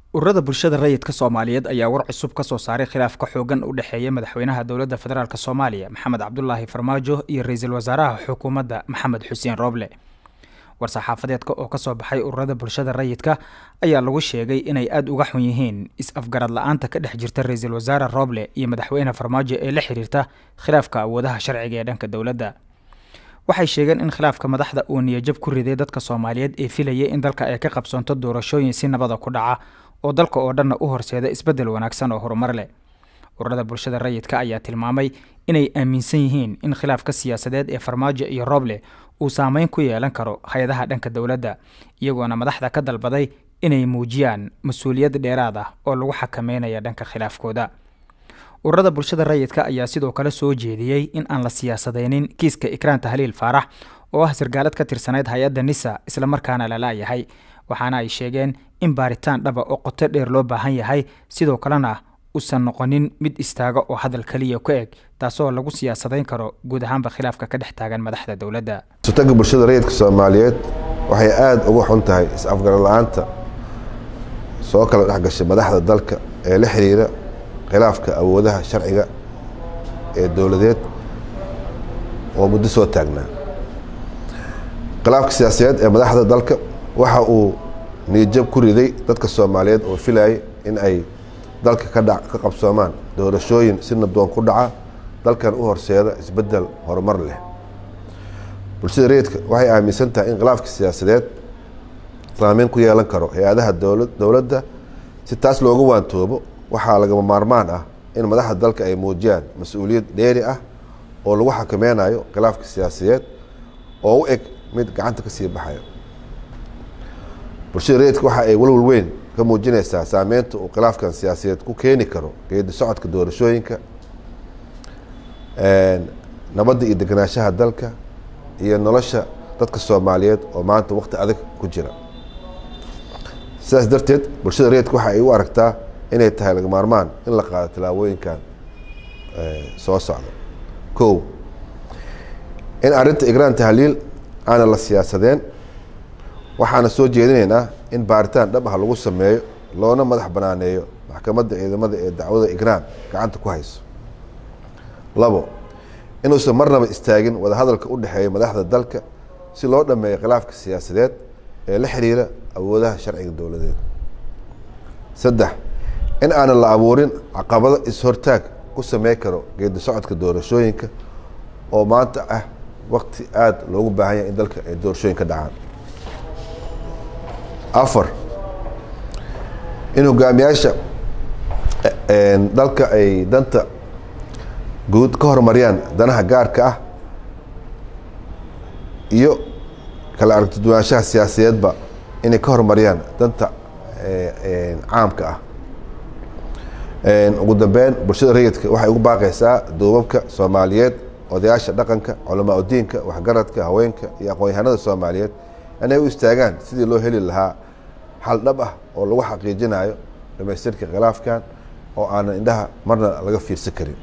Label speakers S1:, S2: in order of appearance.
S1: ururada bulshada rayidka soomaaliyeed ayaa war cusub ka soo saaray khilaafka xoogan u dhexeeya madaxweynaha dowladda federaalk soomaaliya maxamed cabdulaahi farmaajo iyo ra-iisul wasaaraha xukuumadda maxamed xuseen rooble war-saxaafadeedka oo kasoo baxay ururada bulshada rayidka ayaa lagu sheegay inay aada uga xun yihiin is-afgarad la-aanta ka dhex jirta ra-iisul wasaare rooble iyo madaxweyne farmaajo ee la xiriirta khilaafka awoodaha sharciga ee dhanka dowladda waxay sheegeen in khilaafka madaxda uu niyajab ku riday dadka soomaaliyeed ee filayay in dalka ay ka qabsoonto doorashooyin si nabada ku dhaca oo dalka oo dhanna u horseeda isbeddel wanaagsan oo horumar leh ururada bulshada rayidka ayaa tilmaamay inay aaminsan yihiin in khilaafka siyaasadeed ee farmaajo iyo rooble uu saameyn ku yeelan karo hay-adaha dhanka dowladda iyagoona madaxda ka dalbaday inay muujiyaan mas-uuliyad dheeraad ah oo lagu xakameynaya dhanka khilaafkooda ururada bulshada rayidka ayaa sidoo kale soo jeediyey in aan la siyaasadeynin kiiska ikraanta haliil faarax oo ah sargaalad ka tirsanayd hay-adda nisa islamarkaana la laayahay waxaana ay sheegeen in baaritaan dhaba oo qoto dheer loo baahan yahay sidoo kalena usan noqonin mid istaaga oo hadal keliya ku eg taasoo lagu siyaasadayn karo guud ahaanba khilaafka ka dhex taagan madaxda dowladda
S2: sutaga bulshada rayidka soomaaliyeed waxay aada uga xun tahay is-afgaran la-aanta soo kala dhexgashay madaxda dalka ee la xiriira khilaafka awoodaha sharciga ee dowladeed oo muddo soo taagnaa khilaafka siyaasadeed ee madaxda dalka waxa uu niyajab ku riday dadka soomaaliyeed oo filayay in ay dalka ka dha ka qabsoomaan doorashooyin si nabdoon ku dhaca dalkan u horseeda isbeddel horumar leh bulshada rayidka waxay aaminsan tahay in khilaafka siyaasadeed saameyn ku yeelan karo hay-adaha dowla dowladda si taas looga waantoobo waxaa lagama maarmaan ah in madaxda dalka ay muujiyaan mas-uuliyad dheeri ah oo lagu xakameynayo khilaafka siyaasadeed oo u eg mid gacanta ka sii baxayo bulshada rayidka waxa ay walwal weyn ka muujinaysaa saameynta uu khilaafkan siyaasadeed ku keeni karo geedi socodka doorashooyinka nabadda iyo degenaanshaha dalka iyo nolosha dadka soomaaliyeed oo maanta wakti adag ku jira sidaas darteed bulshada rayidka waxa ay u aragtaa inay tahay laga maarmaan in la qaado tallaabooyinkan soo socda kow in arrinta igraan tahliil aana la siyaasadeen waxaana soo jeedinaynaa in baaritaan dhab ah lagu sameeyo loona madax banaaneeyo maxkamadda ciidamada ee dacwada igraan gacanta ku hayso labo inuusan marnaba istaagin wadahadalka u dhexeeya madaxda dalka si loo dhameeyo khilaafka siyaasadeed ee la xiriira awoodaha sharciga dowladeed saddex in aanan la abuurin caqabado is-hortaag ku samey karo geedi socodka doorashooyinka oo maanta ah wakti aada loogu baahan yahay in dalka ay doorashooyin ka dhacaan afar in hogaamiyaasha dalka ay danta guud ka horumariyaan danaha gaarka ah iyo kala aragtiduwaanshaha siyaasadeedba inay ka horumariyaan danta caamka ah ugu dambeyn bulshada rayidka waxay ugu baaqaysaa duubabka soomaaliyeed odayaasha dhaqanka culamaa udiinka waxgaradka haweenka iyo aqoon-yahanada soomaaliyeed inay u istaagaan sidii loo heli lahaa xal dhab ah oo lagu xaqiijinayo dhamaystirka khilaafkan oo aanan indhaha marna laga fiirsan karin